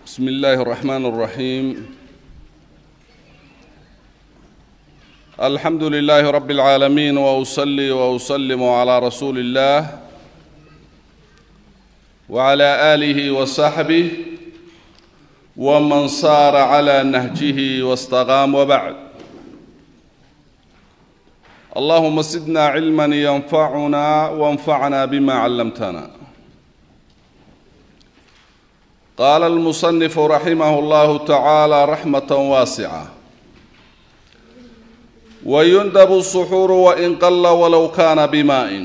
بسم الله الرحمن الرحيم الحمد لله رب العالمين واصلي واسلم على رسول الله وعلى اله وصحبه ومن صار على نهجه واستقام وبعد اللهم زدنا علما ينفعنا وانفعنا بما علمتنا قال المصنف رحمه الله تعالى رحمه واسعه ويندب السحور وان قل ولو كان بماء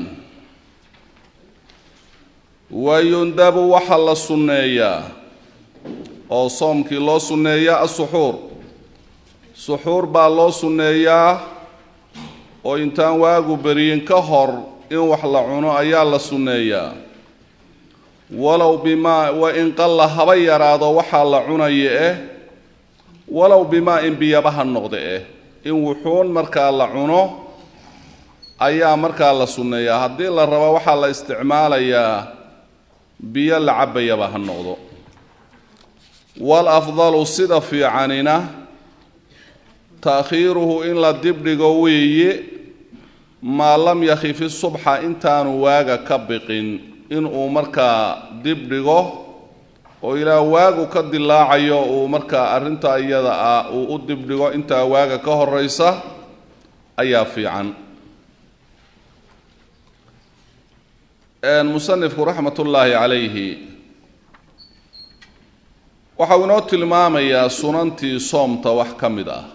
ويندب waxa la sunneeyaa oo soomkii loo sunneeyaa asuxuur suxuur baa loo sunneeyaa oo intaan waagu beriyin ka hor in wax la cuno ayaa la sunneeyaa walow bimaa wa in qalla haba yaraado waxaa la cunaya eh walow bimaa in biyaba ha noqda eh in wuxuun markaa la cuno ayaa markaa la sunneeyaa haddii la rabo waxaa la isticmaalayaa biyo la cabayaba ha noqdo wal afdalu sida fiicanina taakhiiruhu in la dibdhigo weeye maa lam yakhifi subxa intaanu waaga ka biqin inuu markaa dibdhigo oo ilaa waagu ka dilaacayo uu markaa arrintaa iyada ah uu u dibdhigo intaa waaga ka horeysa ayaa fiican musanifku raxmat ullaahi calayhi waxa uu inoo tilmaamayaa sunantii soomta wax ka mid ah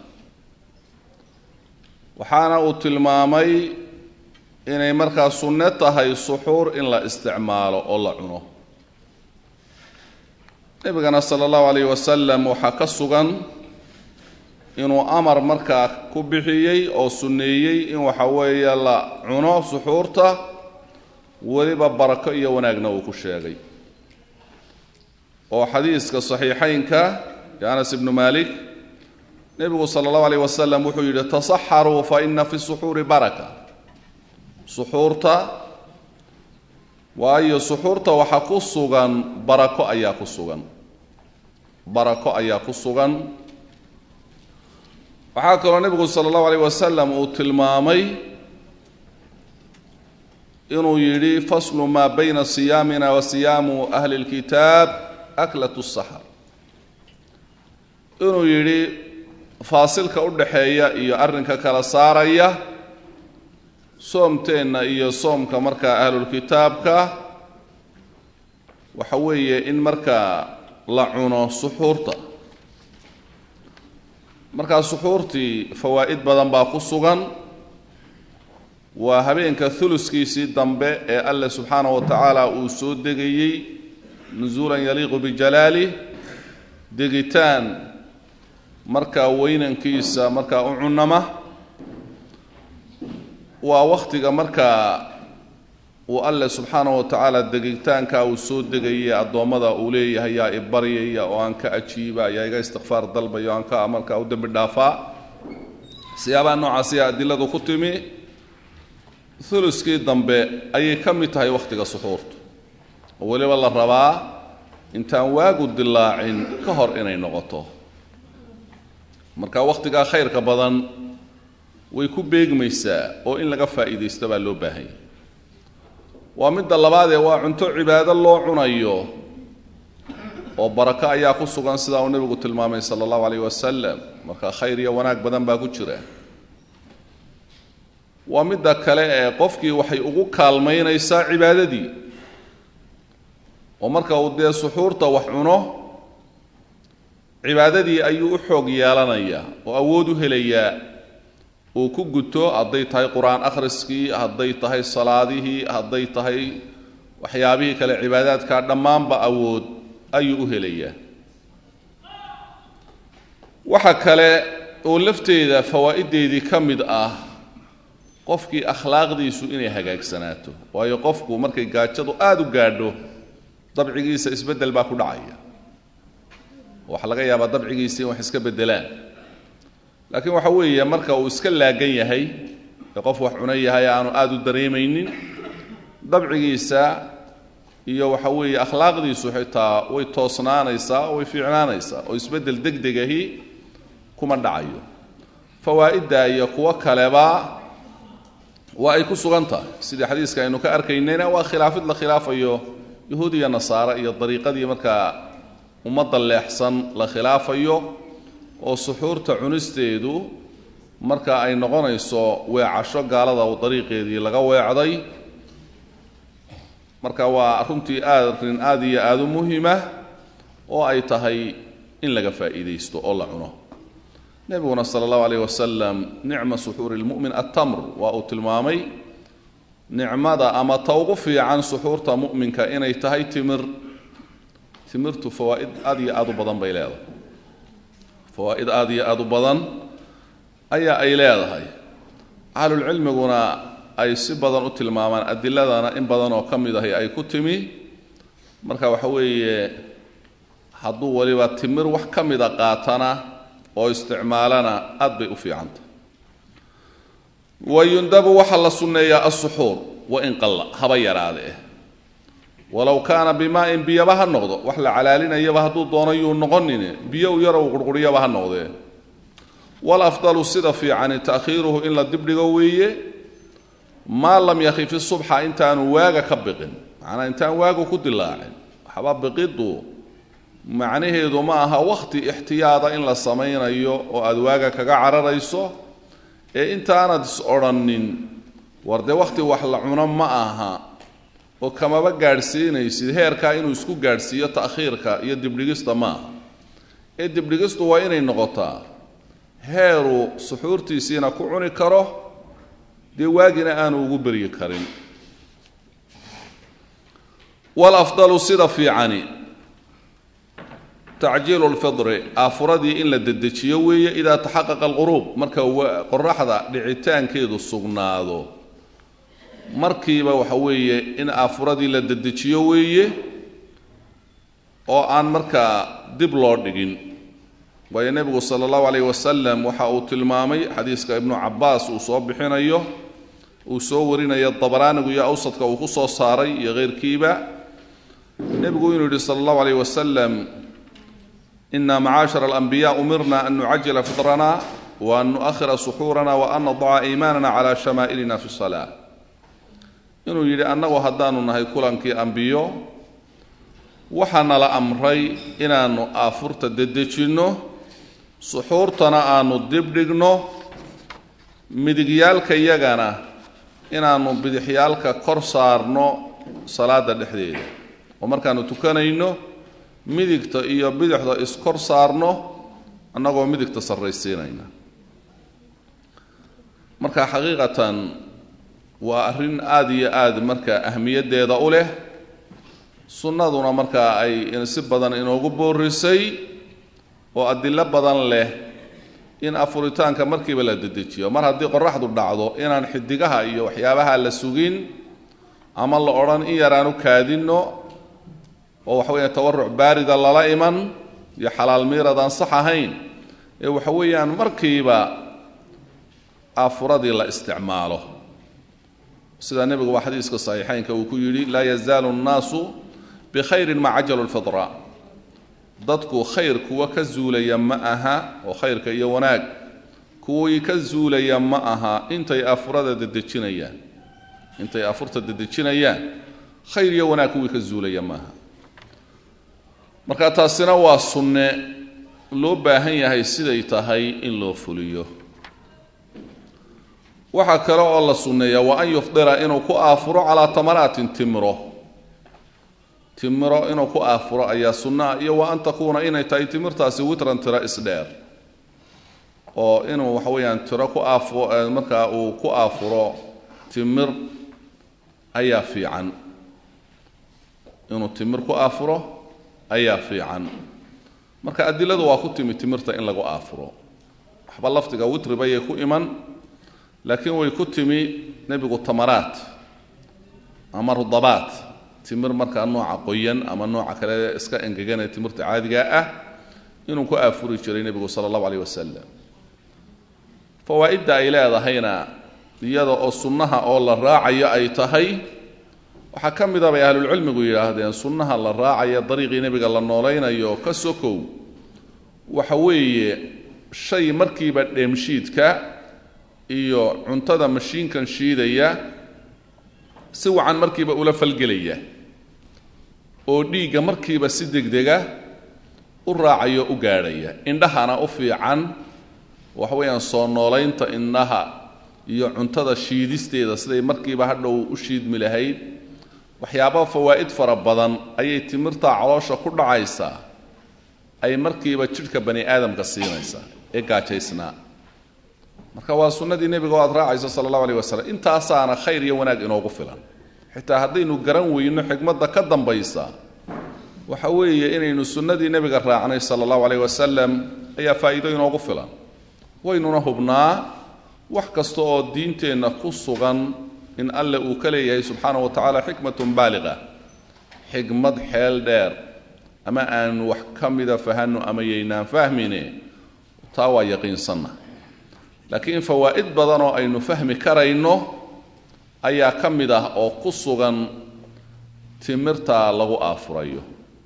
waxaana uu tilmaamay inay markaa sunne tahay suxuur in la isticmaalo oo la cuno nebigana sala allahu calayh wasalam waxaa ka sugan inuu amar markaa ku bixiyey oo sunneeyey in waxa weeye la cuno suxuurta weliba barako iyo wanaagna uu ku sheegay oo xadiiska saxiixaynka ee anas ibnu malik nebigu sala allahu alayh wasalam wuxuu yidhi tasaxaruu fa ina fi suxuuri baraka suxuurta waayo suxuurta waxaa ku sugan barako ayaa ku sugan barako ayaa ku sugan waxaa kaloo nebigu sala allahu alayh wasalam uu tilmaamay inuu yidhi faslu maa bayna siyaamina wa siyaamu ahli اlkitaab aklat الsaxar inuu yidhi faasilka u dhaxeeya iyo arrinka kala saaraya soomteenna iyo soomka markaa ahlulkitaabka waxa weeye in markaa la cuno suxuurta markaa suxuurtii fawaa'id badan baa ku sugan waa habeenka huluskiisii dambe ee alle subxaanahu wa tacaala uu soo degayey nusuulan yaliiqu bijalaalih degitaan markaa weynankiisa markaa u cunama waa wakhtiga markaa uu alle subxaanahu wa tacaala degitaankaa uu soo degayay addoommada uu leeyahay yaa i baryaya oo aan ka ajiiba yaa iga istikfaar dalbaya o aan ka markaa u dembi dhaafaa siyaabaha noocaasiya adiladu ku timi huluskii dambe ayay ka mid tahay wakhtiga suxuurtu oo weliba la rabaa intaan waagu dilaacin ka hor inay noqoto marka wakhtigaa khayrka badan way ku beegmaysaa oo in laga faa'iidaysto baa loo baahanya waa midda labaadee waa cunto cibaado loo cunayo oo barako ayaa ku sugan sidaa uu nebigu tilmaamay sala allahu calayh wasalam marka khayr iyo wanaag badan baa ku jira waa midda kale ee qofkii waxay ugu kaalmaynaysaa cibaadadii oo marka uu dee suxuurta wax cuno cibaadadii ayuu u xoog yeelanayaa oo awood u helayaa uu ku guto hadday tahay qur-aan akhriskii hadday tahay salaadihii hadday tahay waxyaabihii kale cibaadaadka dhammaanba awood ayuu u helayaa waxa kale oo lafteeda fawaa'ideedii ka mid ah qofkii akhlaaqdiisu inay hagaagsanaato waayo qofku markay gaajadu aada u gaadho dabcigiisa isbeddel baa ku dhacaya waxaa laga yaabaa dabcigiisa in wax iska beddelaan laakiin waxa weeye marka uu iska laagan yahay ee qof wax cuna yahay aanu aada u dareemaynin dabcigiisa iyo waxa weeye akhlaaqdiisu xitaa way toosnaanaysaa oo way fiicnaanaysaa oo isbeddel deg degahi kuma dhacayo fawaa'idda iyo kuwo kaleba waa ay ku sugan tahay sidii xadiiska aynu ka arkaynayna waa khilaafid la khilaafayo yahuud iyo nasaare iyo dariiqadii markaa ummadda leexsan la khilaafayo oo suxuurta cunisteedu marka ay noqonayso weecasho gaalada dariiqeedii laga weecday marka waa runtii arin aada iyo aada u muhima oo ay tahay in laga faa'iidaysto oo la cuno nebiguna sala allahu alayh wasalam nicma suxuuri lmu'min attamr waa uu tilmaamay nicmada ama ta ugu fiican suxuurta mu'minka inay tahay timir timirtu fawaa'id aada iyo aada u badan bay leedahay fawaa'id aada iyo aada u badan ayaa ay leedahay ahlulcilmiguna ay si badan u tilmaamaan adiladana in badan oo ka mid ahi ay ku timi marka waxa weeye hadduu waliba timir wax ka mida qaatana oo isticmaalana aad bay u fiicantah wayundabu waxaa la sunneeyaa asuxuur wain qalla haba yaraadee walow kaana bimaa-in biyaba ha noqdo wax la calaalinayaba hadduu doono yuu noqonin biyo u yarow qurquriyaba ha noqdee walafdalu sida fiicani ta'khiiruhu in la dibdhigo weeye maa lam yakhifi subxa intaanu waaga ka biqin macnaa intaan waagu ku dilaacin waxba biqiddu macnaheedu ma aha wakhti ixtiyaada in la samaynayo oo aada waaga kaga cararayso ee intaanad is odrhanin war dee wakhti wax la cuno ma aha oo kamaba gaadhsiinaysid heerkaa inuu isku gaadhsiiyo ta'khiirka iyo dibdhigista ma aha ee dibdhigistu waa inay noqotaa heeruu suxuurtiisiina ku cuni karo dee waagina aanu ugu beryi karin walafdalu sida fiicani tacjiilu lfidri aafuradii in la dedejiyo weeye idaa taxaqaqa alquruub marka qoraxda dhicitaankeedu sugnaado markiiba waxa weeye in aafuradii la dedejiyo weeye oo aan markaa dib loo dhigin waayo nebigu sala allahu calayh wasalam waxa uu tilmaamay xadiiska ibnu cabbaas uu soo bixinayo uu soo warinayo dabaraanigu iyo awsadka uu ku soo saaray iyo keyrkiiba nebigu inuu yidhi sala allahu calayh wasalam ina macaashara alanbiya umirna an nucajila fitrana wa an nu'ahira suxuurana wa an nadaca iimaanana cala shamaa'ilina fi salaa inuu yidhi annagu haddaanu nahay kulankii ambiyo waxaa nala amray inaannu aafurta dedejinno suxuurtana aanu dibdhigno midigyaalka yagana inaannu bidixyaalka kor saarno salaada dhexdeeda oo markaannu tukanayno midigta iyo bidixda iskor saarno annagoo midigta sarraysiinayna marka xaqiiqatan waa arrin aada iyo aada marka ahmiyaddeeda u leh sunnaduna markaa ay si badan inoogu boorisay oo adilo badan leh in afuritaanka markiiba la dedejiyo mar haddii qoraxdu dhacdo inaan xidigaha iyo waxyaabaha la sugin ama la odhan in yaraanu kaadinno oo waxa weeyaan tawaruc baarida lala iman iyo xalaal miiradaan sax ahayn ee waxa weeyaan markiiba afuradii la isticmaalo sidaa nebiguba xadiiska saxiixaynka uu ku yidhi laa yazaalu nnaasu bikhayrin ma cajalu lfidra dadku khayr kuwa ka zuulaya ma aha oo khayrka iyo wanaag kuwii ka zuulaya ma aha intay afurada dedejinayaan intay afurta dedejinayaan khayr iyo wanaag kuwii ka zuulaya ma aha marka taasina waa sunne loo baahan yahay siday tahay in loo fuliyo waxaa kale oo la sunneeyaa wa an yufdira inuu ku aafuro calaa tamaraatin timiro timiro inuu ku aafuro ayaa sunnaa iyo wa an takuuna inay tahay timirtaasi witran tiro isdheer oo inuu waxa weeyaan tiro ku aafu markaa uu ku aafuro timir ayaa fiican inuu timir ku aafuro ayaa fiican marka adiladu waa ku timi timirta in lagu aafuro waxba lafdiga witri bayay ku iman laakiin way ku timi nebigu tamaraat ama rudabaat timir markaa nooca qoyan ama nooca kale iska engeganee timirta caadigaa ah inuu ku aafuri jiray nebigu sala allahu aleyh wasalam fawaa'idda ay leedahayna iyada oo sunnaha oo la raacayo ay tahay waxaa ka mid a bay ahlulcilmigu yidhaahdeen sunnaha la raacaya dariiqii nebiga la noolaynayo ka sokow waxa weeye shay markiiba dheemshiidka iyo cuntada mashiinkan shiidaya si wacan markiiba ula falgelaya oo dhiigga markiiba si degdega u raacayo u gaadhaya indhahana u fiican waxa weeyaan soo noolaynta indhaha iyo cuntada shiidisteeda siday markiiba hadhow u shiidmi lahayd waxyaaba fawaa'id fara badan ayay timirtaa caloosha ku dhacaysaa ay markiiba jidhka bani aadamka siinaysaa ee gaajaysnaa marka waa sunnadii nebiga oo aad raacayso sala allahu aleyh wasalam intaasaana khayr iyo wanaag inoogu filan xitaa haddaynu garan weyno xikmadda ka dambaysa waxa weeye inaynu sunnadii nebiga raacnay sala allahu aleyh wasalam ayaa faa'iido inoogu filan waynuna hubnaa wax kasta oo diinteenna ku sugan in alle uu ka leeyahay subxaanahu wa tacaala xikmatun baaliqa xikmad xeel dheer ama aan wax ka mida fahanno ama yaynaan fahmine taa waa yaqiinsanna laakiin fawaa'id badan oo aynu fahmi karayno ayaa ka mid ah oo ku sugan timirta lagu aafurayo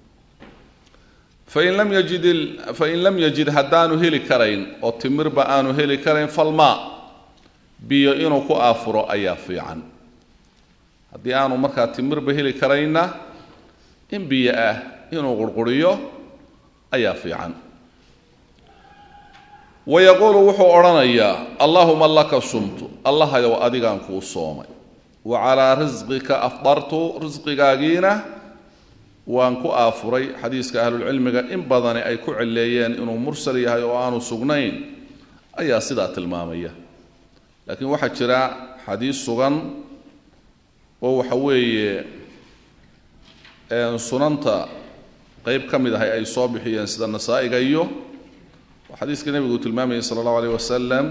fain lam yajid fain lam yajid haddaanu heli karayn oo timirba aanu heli karayn falmaa biyo inuu ku aafuro ayaa fiican haddii aanu markaa timirba heli karayna in biyo ah inuu qurquriyo ayaa fiican wayaquulu wuxuu odhanayaa allaahuma laka sumtu allahayow adigaan kuu soomay wa calaa risqika afdartu risqigaagiina waan ku aafuray xadiiska ahlulcilmiga in badani ay ku celeeyeen inuu mursal yahay oo aanu sugnayn ayaa sidaa tilmaamaya laakiin waxaa jira xadiis sugan oo waxa weeye sunanta qeyb ka mid ahay ay soo bixiyeen sida nasaa'iga iyo xadiiska nebigu uu tilmaamayay sala allahu aleyh wasalam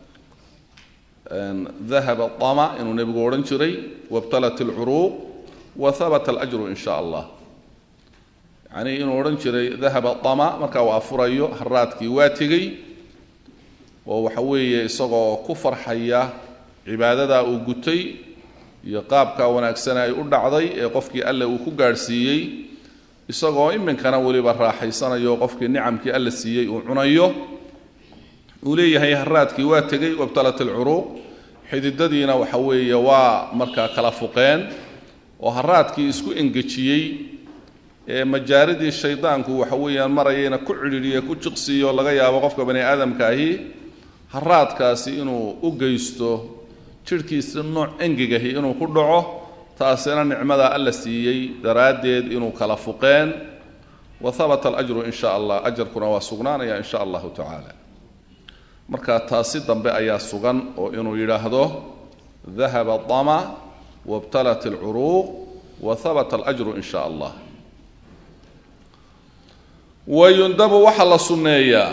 dahaba dama inuu nebigu odhan jiray wabtalat alcuruuq wa habata alajru in sha allah yacnii inuu odhan jiray dahaba dama markaa uu afurayo haraadkii waa tegey oo waxa weeye isagoo ku farxaya cibaadadaa uu gutay iyo qaabkaa wanaagsana ay u dhacday ee qofkii alle uu ku gaadhsiiyey isagoo iminkana weliba raaxaysanayo qofkii nicamkii alla siiyey uu cunayo uu leeyahay haraadkii waa tegey wabtalat alcuruuq xididadiina waxa weeye waa markaa kala fuqeen oo haraadkii isku engejiyey ee majaaridii shaydaanku waxa weeyaan marayayna ku cidhiidhiye ku jiqsiiyo laga yaabo qofka bani aadamkaahi haraadkaasi inuu u geysto jidhkiisi nooc engegahi inuu ku dhaco taasina nicmadaa alla siiyey daraaddeed inuu kala fuqeen wa habata alajru in sha allah ajarkuna waa sugnaanaya in sha allahu tacaala marka taasi dambe ayaa sugan oo inuu yidhaahdo dahaba dama wabtalat alcuruuq wa habata alajru in sha allah wayundabu waxaa la sunneeyaa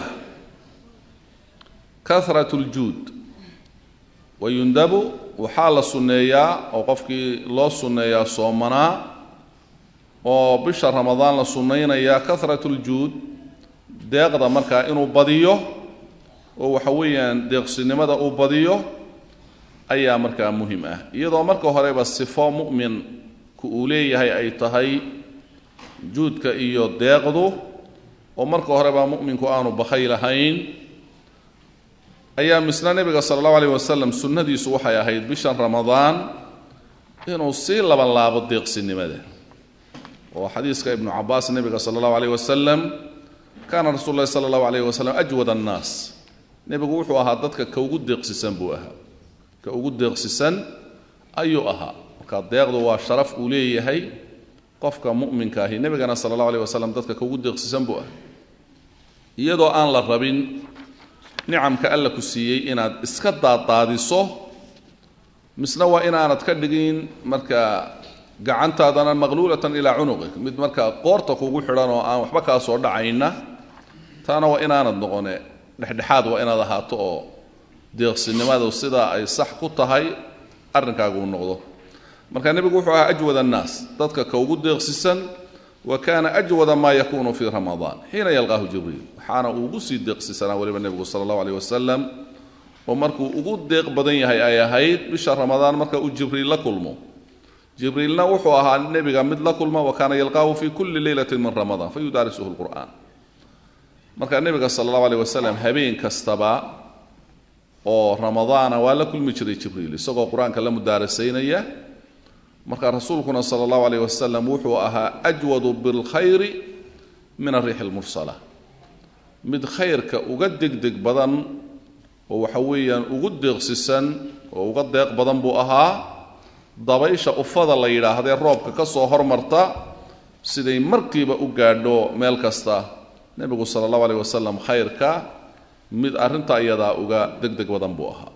karat ljuud wayundabu waxaa la sunneeyaa oo qofkii loo sunneeyaa soomanaa oo bisha ramadaan la sunnaynayaa karat ljuud deeqda markaa inuu badiyo oo waxa weeyaan deeqsinimada uu badiyo ayaa markaa muhim ah iyadoo marka horeba sifo mu'minku uu leeyahay ay tahay juudka iyo deeqdu oo marka horeba mu'minku aanu bakay lahayn ayaa misna nebiga sala allahu alayh wasalam sunnadiisu waxay ahayd bishan ramadaan inuu sii laban laabo deeqsinimada oo xadiiska ibnu cabaas nebiga sala allahu alayh wasalam kaana rasuulu llahi sala allahu alayh wasalam ajwad annaas nebigu wuxuu ahaa dadka ka ugu deeqsisan buu ahaa ka ugu deeqsisan ayuu ahaa marka deeqdu waa sharaf uu leeyahay qofka mu'minka ahi nebigana sala allahu alayh wasalam dadka ka ugu deeqsisan buu ahaa iyadoo aan la rabin nicamka alla ku siiyey inaad iska daadaadiso misna waa inaanad ka dhigin marka gacantaadana maqluulatan ilaa cunuqik mid markaa qoorta kugu xidhan oo aan waxba kaa soo dhacayna taana waa inaanad noqone dhexdhexaad waa inaad ahaato oo deeqsinimadu sidaa ay sax ku tahay arrinkaagu u noqdo marka nebigu wuxuu ahaa ajwad annaas dadka ka ugu deeqsisan wa kaana ajwada maa yakunu fii ramadaan xiina yalqaahu jibriil waxaana uu ugu sii deeqsisanaa weliba nebigu sala allahu aleyh wasalam oo markuu ugu deeq badan yahay ay ahayd bisha ramadaan marka uu jibriil la kulmo jibriilna wuxuu ahaa nebiga mid la kulma wa kaana yalqaahu fi kulli leylati min ramadaan fa yudaarisuhu lqur'aan marka nebiga sala allahu aleyh wasalam habeen kastaba oo ramadaana waa la kulmi jiray jibriil isagoo qur-aanka la mudaarasaynaya marka rasuulkuna sala allahu aleyh wasalam wuxuu ahaa ajwadu bilkhayri min ariixi lmursala mid khayrka uga degdeg badan oo waxa weeyaan ugu deeqsisan oo uga deeq badan buu ahaa dabaysha ufada la yidhaahdee roobka ka soo hormarta siday markiiba u gaadho meel kasta nebigu sala allahu aleyh wasalam khayrka mid arrinta iyadaa uga deg deg badan buu ahaa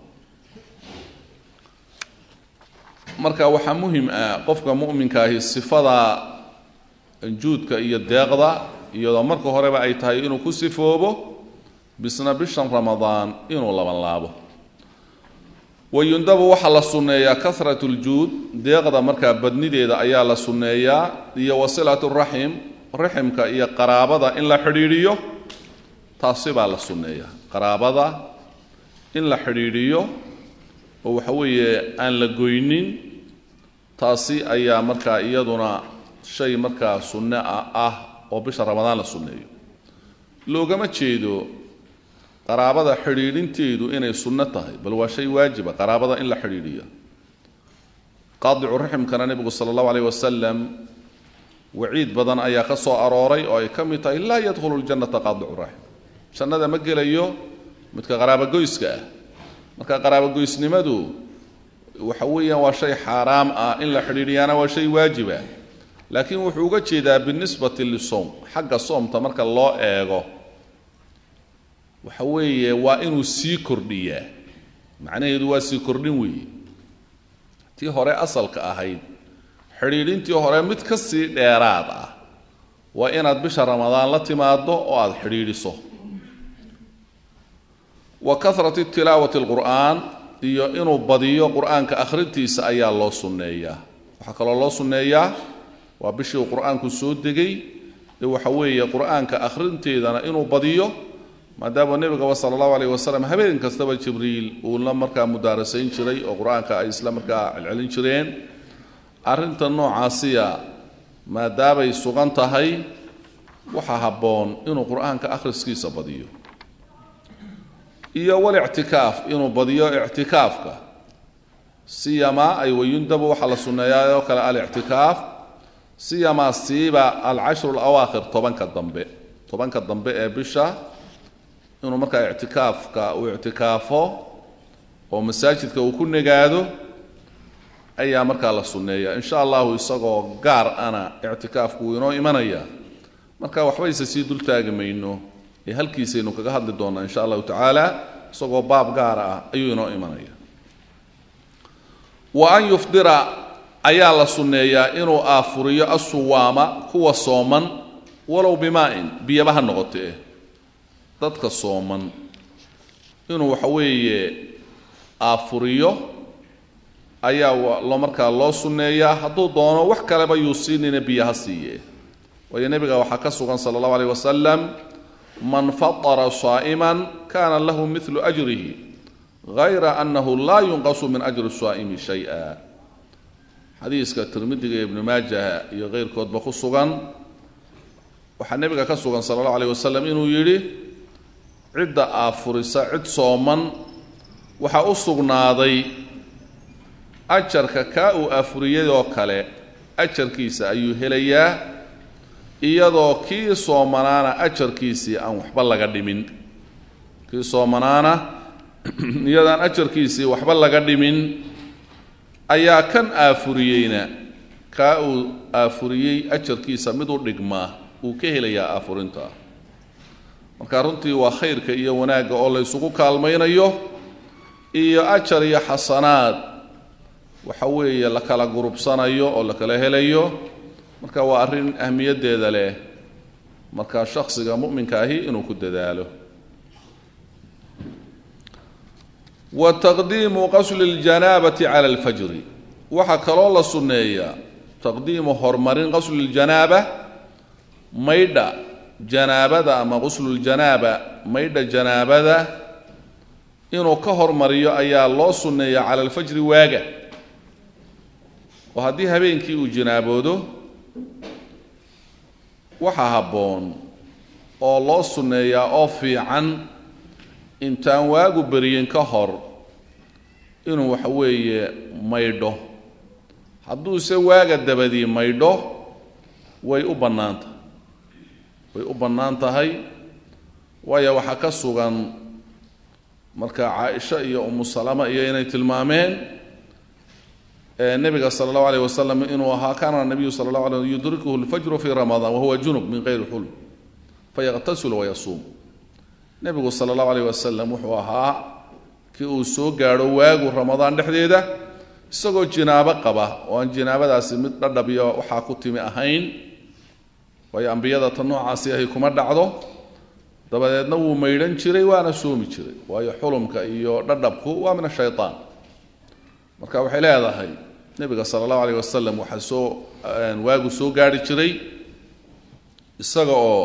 marka waxaa muhim ah qofka mu'minkaahi sifada juudka iyo deeqda iyadoo marka horeba ay tahay inuu ku sifoobo bisna bishan ramadaan inuu labanlaabo wayundabu waxaa la sunneeyaa karat ljuud deeqda markaa badnideeda ayaa la sunneeyaa iyo wasilat raxim raximka iyo qaraabada in la xidhiidhiyo taasi baa la sunneeyaa qaraabada in la xidhiidhiyo oo waxa weeye aan la goynin taasi ayaa markaa iyaduna shay markaa sunne a ah oo bisha ramadaan la sunneeyo loogama jeedo qaraabada xidhiidhinteedu inay sunno tahay bal waa shay waajiba qaraabada in la xidhiidhiya qaadicu raximkana nebigu sala allahu aleyh wasalam waciid badan ayaa ka soo arooray oo ay ka mid tahay laa yadkhulu ljannata qaadicu raxim jannada ma gelayo midka qaraabogoyska ah marka qaraabogoysnimadu waxa weeyaan waa shay xaaraam ah in la xidhiidhiyaana waa shay waajiba laakiin wuxuu uga jeedaa binisbati lisowm xagga soomta marka loo eego waxa weeye waa inuu sii kordhiyaa macnaheedu waa sii kordhin weeye tii hore asalka ahayd xidhiidhintii hore mid ka sii dheeraad ah waa inaad bisha ramadaan la timaado oo aada xidhiidhiso wa karati tilaawati alqur'aan iyo inuu badiyo qur'aanka akhrintiisa ayaa loo sunneeyaa waxaa kaloo loo sunneeyaa waa bishii uu qur'aanku soo degay ee waxa weeye qur'aanka akhrinteedana inuu badiyo maadaama nebigaba sala allahu aleyh wasalam habeen kastaba jibriil uu la markaa mudaarasayn jiray oo qur-aanka ay isla markaa celcelin jireen arrinta noocaasiya maadaamay sugan tahay waxaa habboon inuu qur-aanka akhriskiisa badiyo iyo walictikaaf inuu badiyo ictikaafka siyamaa ay wayundabu waxaa la sunneeyaa oo kale alictikaaf siyamaa siiba alcashru alawaakhir tobanka dambe tobanka dambe ee bisha inuu markaa ictikaafka uu ictikaafo oo masaajidka uu ku negaado ayaa markaa la sunneeya insha allahu isagoo gaar ana ictikaafku wuu inoo imanaya marka waxbayse sii dultaagi mayno ee halkiisaynu kaga hadli doonaa insha allahu tacaala isagoo baab gaar ah ayuu inoo imanaya wa an yufdira ayaa la sunneeyaa inuu aafuriyo asuwaama kuwa sooman walow bimaa-in biyaba ha noqotee dadka sooman inuu waxa weeye aafuriyo ayaa lo markaa loo sunneeyaa hadduu doono wax kaleba yuu siinina biyo ha siiye waayo nebiga waxaa ka sugan sala allahu aleyh wasalam man fatara saa'iman kana lahu midlu ajrihi hayra annahu laa yunqasu min ajri saa'imi shay-a xadiiska tirmidiga iyo ibnu maajaha iyo keyrkoodba ku sugan waxaa nebiga ka sugan sala allahu aleyh wasalam inuu yidhi cidda aafurisa cid sooman waxaa u sugnaaday ajarka kaa uu aafuriyadoo kale ajarkiisa ayuu helayaa iyadoo kii soomanaana ajarkiisii aan waxba laga dhimin kii soomanaana iyadaan ajarkiisii waxba laga dhimin ayaa kan aafuriyeyna kaa uu aafuriyey ajarkiisa mid u dhigmaa uu ka helayaa aafurinta marka runtii waa khayrka iyo wanaagga oo la ysugu kaalmaynayo iyo ajar iyo xasanaad waxa weeye la kala gurubsanayo oo la kala helayo marka waa arrin ahmiyaddeeda leh marka shakhsiga mu'minka ahi inuu ku dadaalo wa taqdiimu qasli اljanaabati cala alfajri waxaa kaloo la sunneeyaa taqdiimu horumarin qasli اljanaaba maydha janaabada ama qusluljanaaba maydha janaabada inuu ka hormariyo ayaa loo sunneeya cala alfajri waaga oo haddii habeenkii uu jinaaboodo waxaa habboon oo loo sunneeyaa oo fiican intaan waagu beryin ka hor inuu waxa weeye maydho hadduuse waaga dabadii maydho way u bannaan tahay way u bannaan tahay waayo waxaa ka sugan marka caaisha iyo umu salama iyo inay tilmaameen nebiga sala allahu alayh wasalam inuu ahaa kaana nabiyu sala allahu alay yudrikuhu lfajru fi ramadaan wahuwa junub min gayri xulm fayaqtasilu wayasuum nebigu sala allahu alayh wasalam wuxuu ahaa kii uu soo gaadho waagu ramadaan dhexdeeda isagoo jinaabo qaba oo aan jinaabadaasi mid dhadhabiyo waxaa ku timi ahayn waayo ambiyada ta noocaasi ahay kuma dhacdo dabadeedna wuu maydhan jiray waana soomi jiray waayo xulumka iyo dhadhabku waa min ashaytaan marka waxay leedahay nebiga sala allahu alayh wasalam waxaa soo waagu soo gaarhi jiray isaga oo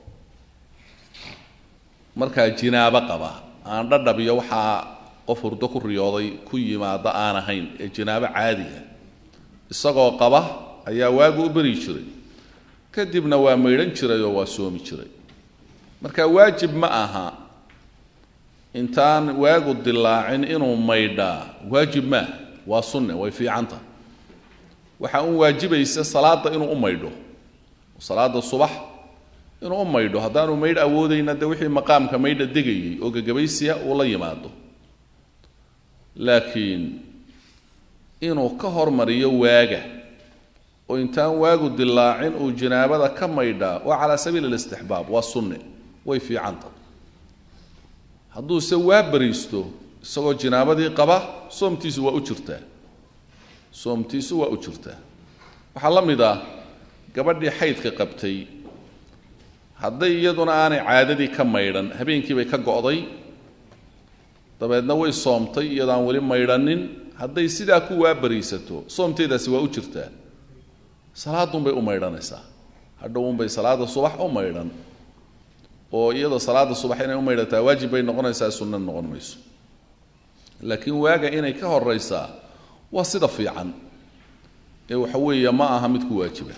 markaa jinaabo qaba aan dhadhab iyo waxaa qof hurdo ku riyooday ku yimaada aan ahayn ee jinaabo caadiga isagoo qaba ayaa waagu u beri jiray kadibna waa maydhan jiray oo waa soomi jiray marka waajib ma aha intaan waagu dilaacin inuu maydhaa waajib maaha waa sunne way fiicanta waxaa un waajibaysa salaadda inuu u maydho salaada subax inuu u maydho haddaanu maydh awoodayna de wixii maqaamka maydha degayay oo gagabaysiya uu la yimaado laakiin inuu ka hormariyo waaga oo intaan waagu dilaacin uu janaabada ka maydhaa waa calaa sabiili alistixbaab waa sunne way fiicanta hadduuse waa bariisto isagoo jinaabadii qaba soomtiisu waa u jirtaa soomtiisu waa u jirtaa waxaa la mid ah gabadhii xaydka qabtay hadday iyaduna aanay caadadii ka maydhan habeenkiibay ka go'day dabeedna way soomtay iyadaan weli maydhanin hadday sidaa ku waa bariisato soomteedaasi waa u jirtaa salaadunbay u maydhanaysaa hadhowunbay salaada subax u maydhan oo iyadoo salaada subax inay u maydhataa waajib bay noqonaysaa sunna noqon mayso laakiin waaga inay ka horaysaa waa sida fiican ee waxa weeye ma aha mid ku waajiba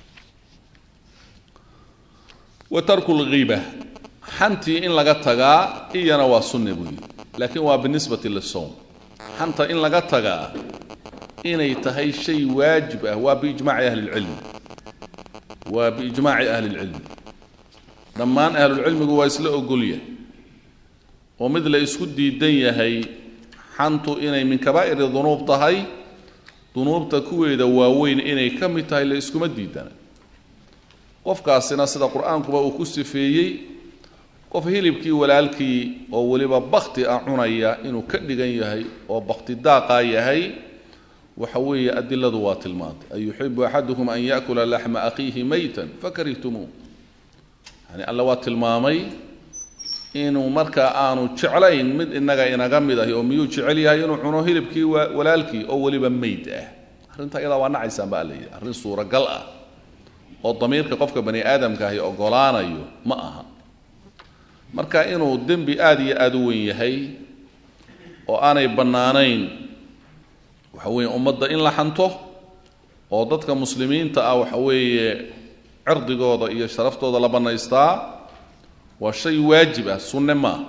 wa tarku lghiiba xantii in laga tagaa iyana waa sunne buu yidhi laakiin waa binisbati lisowm xanta in laga tagaa inay tahay shay waajib ah waa biijmaaci ahli lcilmi waa biijmaaci ahli lcilmi dhammaan ahlulcilmigu waa isla ogolyahay oo mid la isku diidan yahay xantu inay min kabaa'iri dunuub tahay dunuubta kuweeda waaweyn inay ka mid tahay la iskuma diidana qofkaasina sida qur-aankuba uu ku sifeeyey qof hilibkii walaalkii oo weliba bakti ah cunaya inuu ka dhigan yahay oo bakti daaqaa yahay waxa weeye adiladu waa tilmaantay an yuxibu axadukum an yaakula laxma akhiihi maytan fakarihtumuu yani alla waa tilmaamay inuu markaa aanu jeclayn mid inaga inaga mid ahi oo miyuu jecel yahay inuu cuno hilibkii walaalkii oo weliba meyd ah arrinta iyadaa waa nacaysaan ba alla yidhi arrin suuragal ah oo damiirka qofka bani aadamka ahi ogolaanayo ma aha marka inuu dembi aada iyo aada u weyn yahay oo aanay bannaanayn waxa weeye ummadda in la xanto oo dadka muslimiinta ah waxa weeye cirdigooda iyo sharaftooda la bannaystaa waa shay waajib ah sunne maaha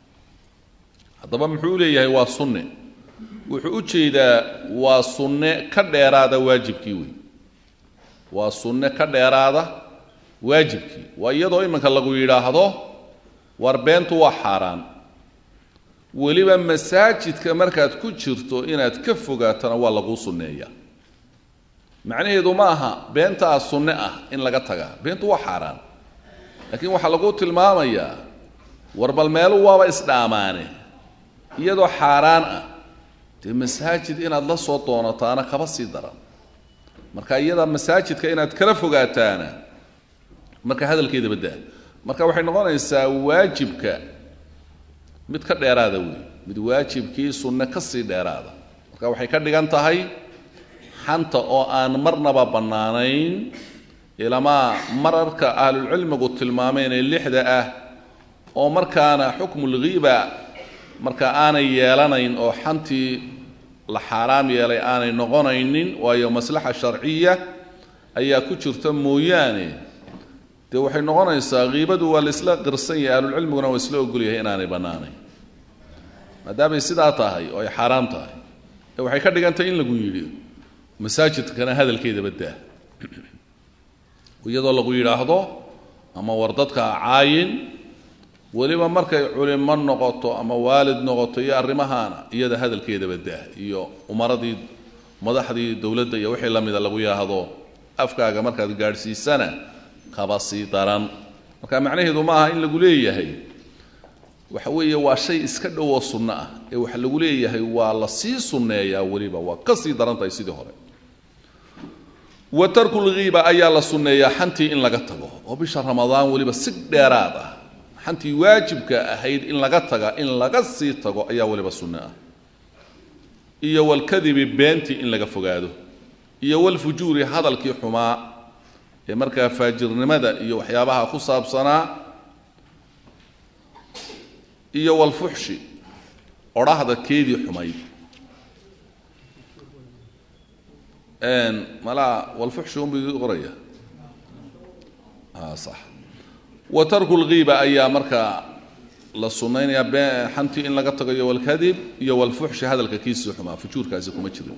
haddaba muxuu leeyahay waa sunne wuxuu u jeedaa waa sunne ka dheeraada waajibkii wey waa sunne ka dheeraada waajibkii waa iyadoo iminka lagu yidhaahdo war beentu waa xaaraan weliba masaajidka markaad ku jirto inaad ka fogaatana waa laguu sunneeyaa macnaheedu ma aha beentaa sunne ah in laga tagaa beentu waa xaaraan laakiin waxaa lagu tilmaamayaa war bal meelu waaba isdhaamaane iyadoo xaaraan ah dee masaajid inaad la soo doonataana kaba sii daran marka iyada masaajidka inaad kala fogaataana marka hadalkeeda baddaa marka waxay noqonaysaa waajibka mid ka dheeraada wey mid waajibkii sunne ka sii dheeraada marka waxay ka dhigan tahay xanta oo aan marnaba bannaanayn ilamaa mararka ahlulcilmigu tilmaameen ee lixda ah oo markaana xukmulghiiba marka aanay yeelanayn oo xantii la xaaraam yeelay aanay noqonaynin waayo maslaxa sharciya ayaa ku jirta mooyaane dee waxay noqonaysaa kiibadu waa la isla qirsan yahay ahlulcilmiguna waa isla ogolyahay inaanay bannaanayn maadaamay sidaa tahay oo ay xaaraam tahay ee waxay ka dhigan tahay in lagu yidhi masaajidkana hadalkeedaba daa iyadoo lagu yidhaahdo ama war dadka caayin weliba markay culimo noqoto ama waalid noqoto iyo arrimahaana iyada hadalkeedaba daa iyo umaradii madaxdii dowladda iyo wixii la mida lagu yidhaahdo afkaaga markaad gaadhsiisana kaba sii daran marka macnaheedu ma aha in lagu leeyahay waxa weeye waa shay iska dhowoo sunno ah ee waxa lagu leeyahay waa la sii sunneeyaa weliba waa ka sii daran tahay sidii hore wa tarkulghiiba ayaa la sunneeyaa xantii in laga tago oo bisha ramadaan weliba si dheeraad ah xantii waajibka ahayd in laga taga in laga sii tago ayaa weliba sunne ah iyo walkadibi beentii in laga fogaado iyo walfujuuri hadalkii xumaa ee markaa faajirnimada iyo waxyaabaha ku saabsanaa iyo walfuxshi odhahda keedii xumayd malaa walfuxshi unbu idii qoraya sax wa tarku lghiiba ayaa markaa la sunnaynaya be xantii in laga tago iyo walkadib iyo walfuxshi hadalka kiisii xumaa fujuurkaasi kuma jirin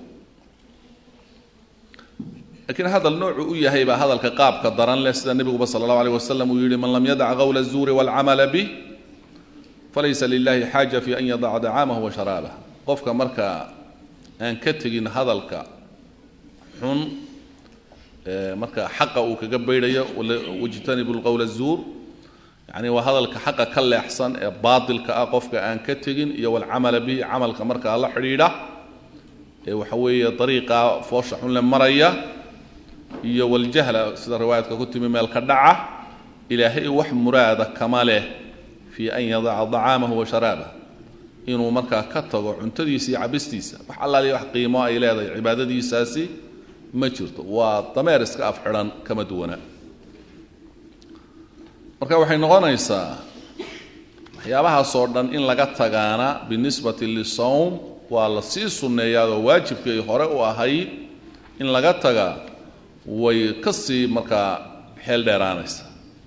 lakiin hadal noocu u yahay baa hadalka qaabka daran leh sida nebiguba sala allahu aleyh wasalam uu yihi man lam yadac qawla الzuuri wاlcamala bih falaysa lilahi xaaja fi an yadaca dacaamahu wa sharaabah qofka markaa aan ka tegin hadalka xun marka xaqa uu kaga baydhayo wajtanibu lqowla الzuur yani waa hadalka xaqa ka leexsan ee baatilka ah qofka aan ka tegin iyo walcamala bihi camalka markaa la xidhiidha ee waxa weeye dariiqa foosha xun le maraya iyo waljahla sida riwaayadka ku timi meel ka dhaca ilaahay wax muraada kama leh fii an yadaca dacaamahu wa sharaabah inuu markaa ka tago cuntadiisa iyo cabistiisa wax allaaliya wax qiimo ay leedahay cibaadadiisaasi ma jirto waa dameer iska af xidhan kama duwana marka waxay noqonaysaa waxyaabahaasoo dhan in laga tagaana binisbati lisawm waa la sii sunneeyaadoo waajibkay hore u ahayd in laga taga way ka sii markaa xeel dheeraanaysa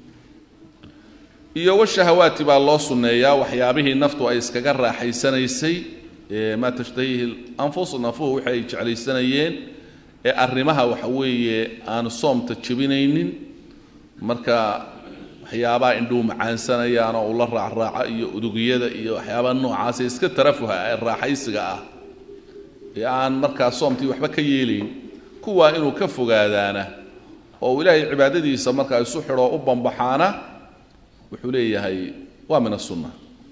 iyo washahawaati baa loo sunneeyaa waxyaabihii naftu ay iskaga raaxaysanaysay ee maa tashtahiihi anfus nafuhu wixii ay jeclaysanayeen ee arrimaha waxa weeye aan soomta jebinaynin marka waxyaabaha indhuhu macaansanayaan oo ula raacraaca iyo udugiyada iyo waxyaabaha noocaasa iska tarafuha ee raaxaysiga ah ee aan markaa soomtii waxba ka yeelayn kuwaa inuu ka fogaadaana oo ilaahay cibaadadiisa markaa isu xidhoo u bambaxaana wuxuu leeyahay waa min asunna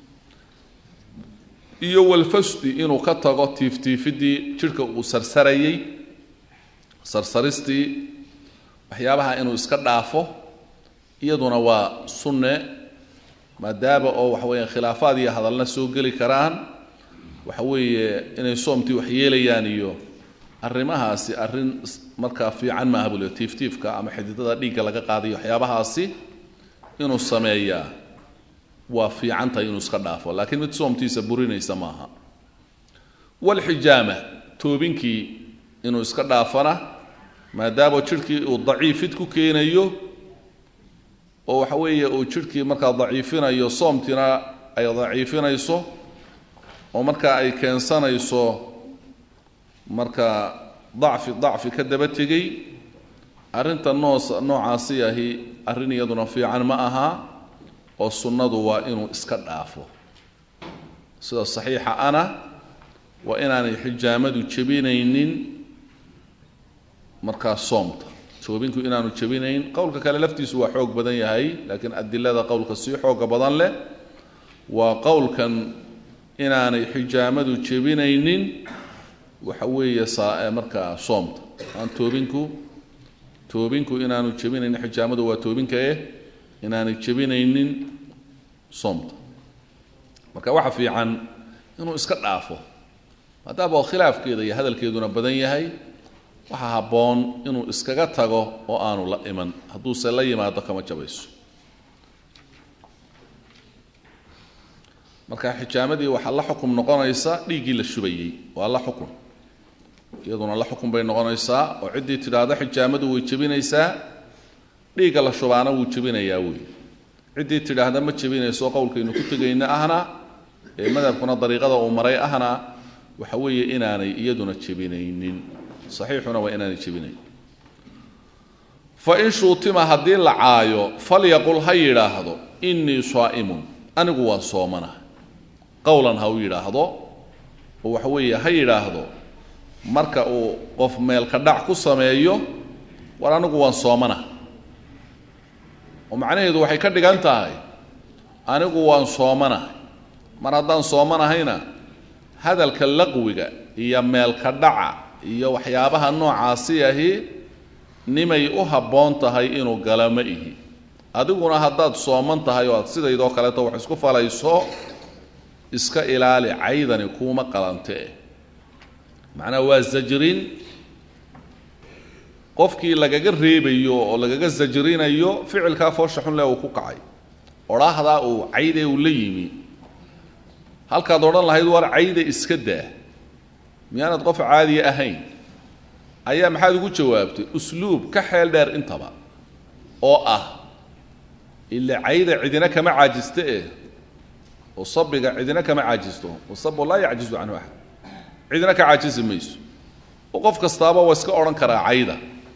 iyo walfasdi inuu ka tago tiiftiifidii jidhka uu sarsarayey sarsaristii waxyaabaha inuu iska dhaafo iyaduna waa sunne maadaama oo waxa weeye khilaafaad iyo hadalna soo geli karaan waxa weeye inay soomtii wax yeelayaan iyo arrimahaasi arrin markaa fiican maaha buu le tiiftiifka ama xididada dhiigga laga qaadayo waxyaabahaasi inuu sameeyaa waa fiican tahay inuu iska dhaafo laakiin mid soomtiisa burinaysa maaha walxijaama toobinkii inuu iska dhaafana maadaama jidhkii uu daciifid ku keenayo oo waxa weeye uu jidhkii markaa daciifinayo soomtiina ay daciifinayso oo markaa ay keensanayso marka dacfi dacfi ka daba tegey arrinta noos noocaasi ahi arrin iyaduna fiican ma aha oo sunnadu waa inuu iska dhaafo sida saxiixa ana waa inaanay xijaamadu jebinaynin markaa soomta toobinku inaanu jebinayn qowlka kale laftiisu waa xoog badan yahay laakiin adilada qowlka sii xooga badan leh waa qowlkan inaanay xijaamadu jebinaynin waxa weeye saa markaa soomta aan toobinku toobinku inaanu jebinaynin xijaamadu waa toobinka eh inaanay jebinaynin soomta marka waxa fiican inuu iska dhaafo maadaama oo khilaafkeeda iyo hadalkeeduna badan yahay waxaa habboon inuu iskaga tago oo aanu la iman hadduuse la yimaado kama jabayso marka xijaamadii waxaa la xukum noqonaysa dhiiggii la shubayey waa la xukun iyaduna la xukun bay noqonaysaa oo ciddii tidhaahda xijaamadu way jebinaysaa dhiigga la shubaana wuu jebinayaa wey ciddii tidhaahda ma jebinayso qowlkaynu ku tegayna ahna ee madhabkuna dariiqada uu maray ahna waxa weeye inaanay iyaduna jebinaynin saxiixuna waa inaanay jebinayn fa in shuutima haddii la caayo falyaqul ha yidhaahdo innii saa'imun anigu waa soomana qowlan ha u yidhaahdo oo waxa weeye ha yidhaahdo marka uu qof meelka dhac ku sameeyo war anigu waan soomana oo macnaheedu waxay ka dhigan tahay anigu waan soomanahay mar haddaan soomanahayna hadalka laqwiga iyo meelka dhaca iyo waxyaabaha noocaasi ahi nimay u habboon tahay inuu gala ma ihi adiguna haddaad sooman tahay oo aad sidaydoo kaleeto wax isku falayso iska ilaali caydani kuuma qalantee macnaha waa zajrin qofkii lagaga reebayo oo lagaga zajrinayo ficilkaa foosha xunle uu ku kacay odhaahdaa uu cayde uu la yimi halkaad odhan lahayd war cayda iska daa miyaanad qof caadiya ahayn ayaa maxaad ugu jawaabtay usluub ka xeel dheer intaba oo ah ila cayda cidina kama caajista eh oo sabiga cidina kama caajisto wasabu laa yacjizu canhu axad cidina ka caajisi mayso oo qof kastaaba waa iska odhan karaa cayda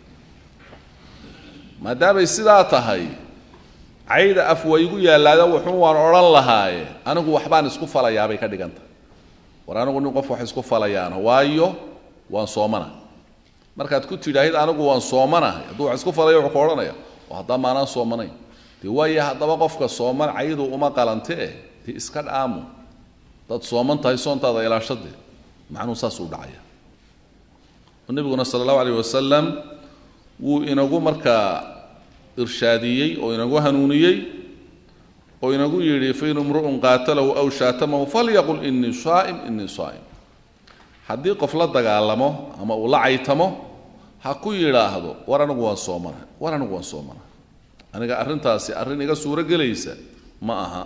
maadaamay sidaa tahay cayda af waa igu yaalaada wuxuu waan odhan lahaaye anigu waxbaan isku falayaabay ka dhigan tahay war anigu nin qof wax isku falayaana waayo waan soomana markaad ku tidhaahid anigu waan soomanahay hadduu wax isku falayo wuxuu ka odhanaya oo haddaa maanaan soomanayn dee waayo haddaba qofka sooman caydu uma qalantee dee iska dhaamu dad sooman tahay soontaada ilaashadee macnuhu saasuu dhacaya oo nebiguna sala allahu alayh wasalam wuu inagu markaa irshaadiyey oo inagu hanuuniyey oo inagu yidhi fain imru'un qaatalahu aw shaatamahu falyaqul inii saa'im inii saa'im haddii qof la dagaalamo ama uu la caytamo ha ku yidhaahdo war anigu waan soomana war anigu waan soomana aniga arrintaasi arrin iga suuro gelaysa ma aha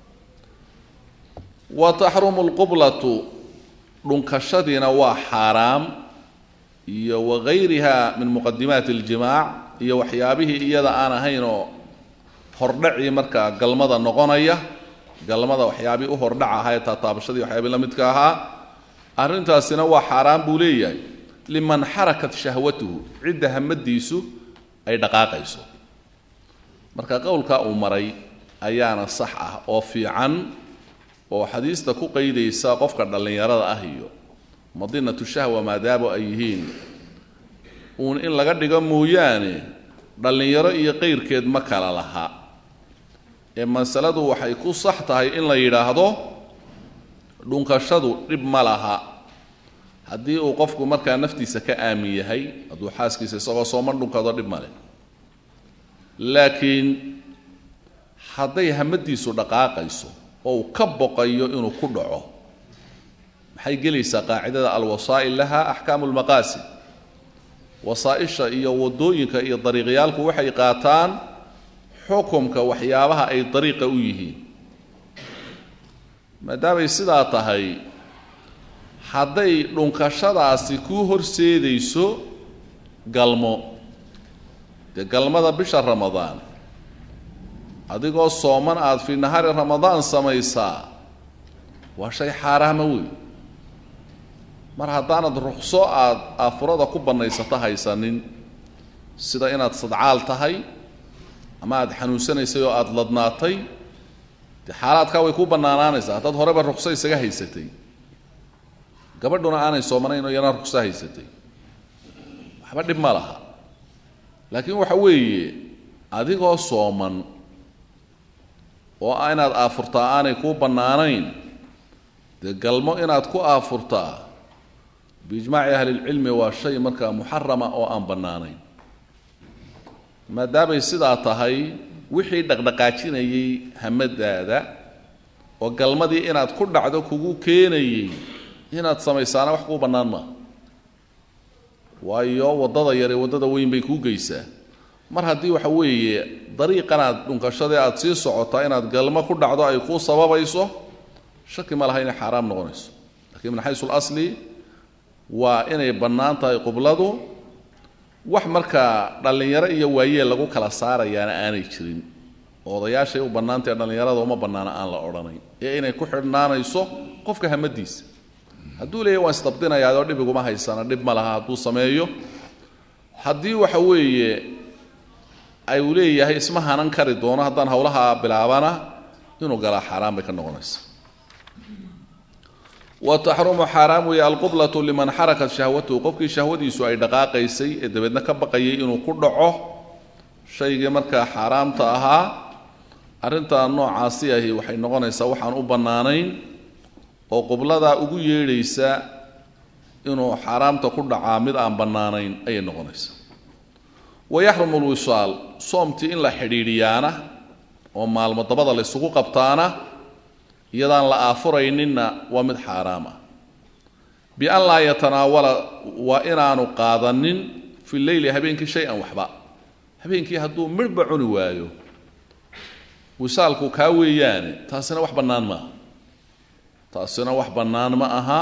wa taxrumu lqublatu dhunkashadiina waa xaaraam iyo wagayriha min muqadimaati اljimaac iyo waxyaabihii iyada aan ahayn oo hordhacii markaa galmada noqonaya galmada waxyaabii u hordhac ahaa ee taataabashadii waxyaabii la midka ahaa arrintaasina waa xaaraan buu leeyahay liman xarakat shahwatuhu cidda hamadiisu ay dhaqaaqayso marka qowlkaa uu maray ayaana sax ah oo fiican oo xadiista ku qaydaysa qofka dhallinyarada ah iyo madinatu shahwa maadaama ay yihiin uun in laga dhigo mooyaane dhallinyaro iyo qayrkeed ma kala laha ee masaladu waxay ku sax tahay in la yidhaahdo dhunkashadu dhib ma laha haddii uu qofku markaa naftiisa ka aamin yahay hadduu xaaskiisa isagoo sooma dhunkado dhib male laakiin hadday hamadiisu dhaqaaqayso oo uu ka boqayo inuu ku dhaco maxay gelaysaa qaacidada alwasaa'il laha axkaamu lmaqaasid wasaa-isha iyo waddooyinka iyo dariiqyaalku waxay qaataan xukumka waxyaabaha ay dariiqa u yihiin maadaamay sidaa tahay hadday dhunkashadaasi kuu horseedayso galmo dee galmada bisha ramadaan adigoo sooman aada fii nahaari ramadaan samaysaa waa shay xaaraama wey mar haddaanad ruqso aada aafurada ku bannaysato haysanin sida inaad sadcaal tahay ama aada xanuunsanaysay oo aada ladnaatay dee xaalaadkaa way ku bannaanaanaysaa haddaad horeba ruqso isaga haysatay gabadhuna aanay soomanayn oo iyana ruqso haysatay waxba dhib ma laha laakiin waxa weeye adigoo sooman oo inaad aafurtaa aanay kuu bannaanayn dee galmo inaad ku aafurtaa biijmaaci ahlilcilmi waa shay markaa muxarama oo aan bannaanayn maadaamay sidaa tahay wixii dhaqdhaqaajinayay hamadaada oo galmadii inaad ku dhacdo kugu keenayey inaad samaysaana wax kuu bannaan maa waayo waddada yare waddada weyn bay kuu geysaa mar haddii waxa weeye dariiqanaad dhunkashadee aada sii socotaa inaad galmo ku dhacdo ay kuu sababayso shaki ma laha inay xaaraam noqonayso lakiin min xaysu lasli waa inay bannaan tahay qibladu wax markaa dhallinyaro iyo waayeel lagu kala saarayaana aanay jirin odayaashay u bannaantae dhallinyarada uma bannaana aan la odhanayn ee inay ku xidhnaanayso qofka hamadiisa hadduu leeyahy waan isdabdinayaadoo dhib iguma haysana dhib ma laha hadduu sameeyo haddii waxa weeye ay uu leeyahay isma hanan kari doono haddaan hawlaha bilaabana inuu galaa xaaraan bay ka noqonaysa wa taxrumu xaaraam weeye alqublatu liman xarakat shahwatuhu qofkii shahwadiisu ay dhaqaaqaysay ee dabeedna ka baqayay inuu ku dhaco shaygii markaa xaaraamta ahaa arrintaa noocaasi ahi waxay noqonaysaa waxaan u bannaanayn oo qubladaa ugu yeedhaysa inuu xaaraamta ku dhacaa mid aan bannaanayn ayay noqonaysaa wa yaxrumu lwisaal soomtii in la xidhiidhiyaana oo maalmo dabada la ysugu qabtaana iyadaan la aafurayninna waa mid xaaraam ah bian laa yatanaawala waa inaanu qaadanin fi leyli habeenkii shay-an waxba habeenkii hadduu midhba cuni waayo wisaalku kaa weeyaane taasina wax bannaan maaha taasina wax bannaan ma aha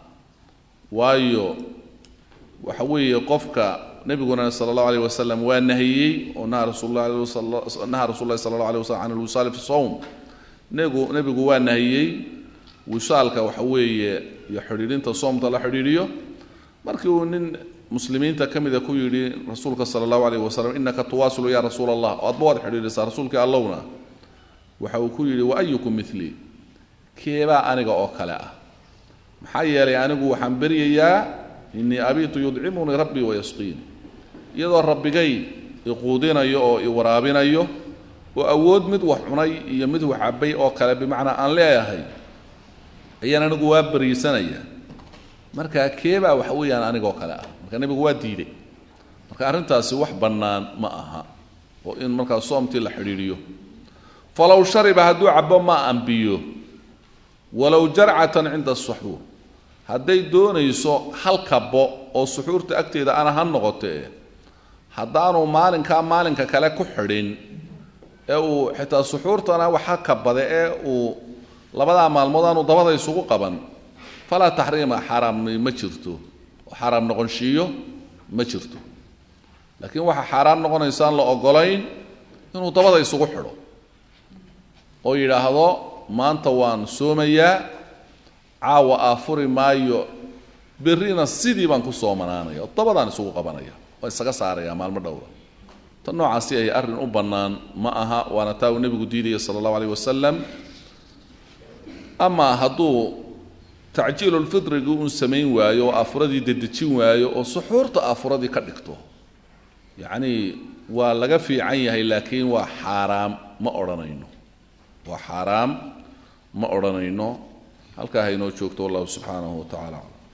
waayo waxa weeye qofka nebiguna sala allahu alayh wasalam waa nahiyey oo naha rasuulnaha rasul lahi sala allah alay waslam can alwisaali fi sowm negu nebigu waa nahiyey wisaalka waxa weeye iyo xidhiidhinta soomta la xidhiidhiyo markii uu nin muslimiinta ka mida ku yidhi rasuulka sala allahu alayh wasalam innaka tuwaasilu ya rasuula allah oo adba waad xidhiidhisaa rasuulkii allowna waxa uu ku yidhi wa ayukum milii keebaa aniga oo kale ah maxaa yeelay anigu waxaan beryayaa innii abiitu yudcimunii rabbii wayasqiini iyadoo rabbigay iquudinayo oo iwaraabinayo oo awood mid wax cunay iyo mid wax cabbay oo kale bimacnaa aan leeyahay ayaan anigu waa beriisanaya marka keebaa waxa weeyaan anigoo kale ah marka nebigu waa diiday marka arrintaasi wax bannaan ma aha oo in markaa soomtii la xidhiidhiyo falow shariba hadduu cabbo ma ambiyo walow jarcatan cinda asuxuur hadday doonayso hal kabo oo suxuurta agteeda ana ha noqotee haddaanu maalinkaa maalinka kale ku xidhin ee uu xitaa suxuurtana waxa kabade ee uu labadaa maalmood aanu dabada isugu qaban falaa taxriima xaaraamni ma jirto oo xaaraam noqonshiiyo ma jirto laakiin waxaa xaaraam noqonaysa aan la ogolayn inuu dabada isugu xidho oo yidhaahdo maanta waan soomayaa caawa aafuri maayo berrina sidii baan ku soomanaanaya oo dabadaan isugu qabanaya waa isaga saaraya maalmo dhowra tan noocaasi ay arrin u bannaan ma aha waana taa uu nebigu diidaya sala allahu alayh wasalam amaa hadduu tacjiilulfidrigii uun samayn waayo oo aafuradii dedejin waayo oo suxuurta aafuradii ka dhigto yacnii waa laga fiican yahay laakiin waa xaaraam ma odhanayno waa xaaraam ma odhanayno halkaa haynoo joogto wallahu subxaanahu wa tacala aclam